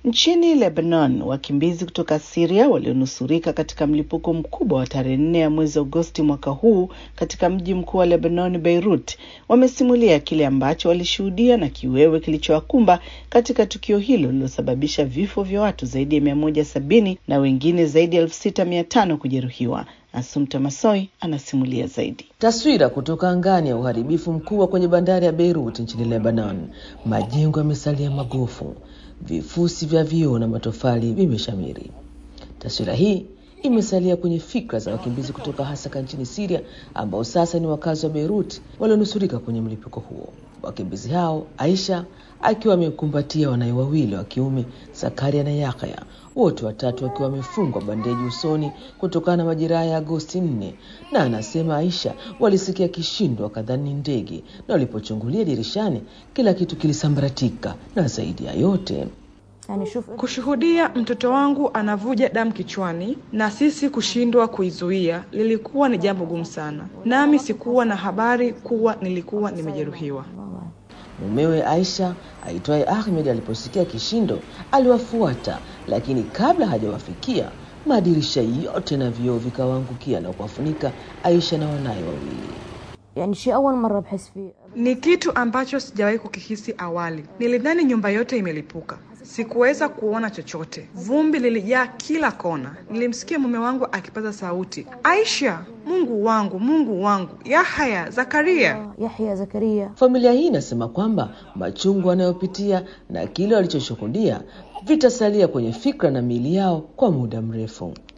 Nchini Lebanon, wakimbizi kutoka Syria walionusurika katika mlipuko mkubwa wa tarehe nne ya mwezi Agosti mwaka huu katika mji mkuu wa Lebanon, Beirut, wamesimulia kile ambacho walishuhudia na kiwewe kilichowakumba katika tukio hilo lililosababisha vifo vya watu zaidi ya mia moja sabini na wengine zaidi ya elfu sita mia tano kujeruhiwa. Asumta Masoi anasimulia zaidi. Taswira kutoka angani ya uharibifu mkubwa kwenye bandari ya Beirut nchini Lebanon. Majengo yamesalia magofu, vifusi vya vioo na matofali vimeshamiri. Taswira hii imesalia kwenye fikra za wakimbizi kutoka Hasaka nchini Syria ambao sasa ni wakazi wa Beirut walionusurika kwenye mlipuko huo. Wakimbizi hao, Aisha akiwa amekumbatia wanawe wawili wa kiume, Zakaria na Yahya, wote watatu wakiwa wamefungwa bandeji usoni kutokana na majeraha ya Agosti nne. Na anasema Aisha walisikia kishindo wakadhani ndege, na walipochungulia dirishani kila kitu kilisambaratika, na zaidi ya yote Kushuhudia mtoto wangu anavuja damu kichwani na sisi kushindwa kuizuia lilikuwa ni jambo gumu sana, nami sikuwa na habari kuwa nilikuwa nimejeruhiwa. Mumewe Aisha aitwaye Ahmed aliposikia kishindo aliwafuata, lakini kabla hajawafikia madirisha yote na vioo vikawaangukia na kuwafunika Aisha na wanaye wawili. يعني شيء أول مرة بحس فيه Ni kitu ambacho sijawahi kukihisi awali. Nilidhani nyumba yote imelipuka. Sikuweza kuona chochote, vumbi lilijaa kila kona. Nilimsikia mume wangu akipaza sauti, Aisha, Mungu wangu, Mungu wangu, Yahya, Zakaria. يحيى زكريا Familia hii inasema kwamba machungu wanayopitia na kile walichoshuhudia vitasalia kwenye fikra na miili yao kwa muda mrefu.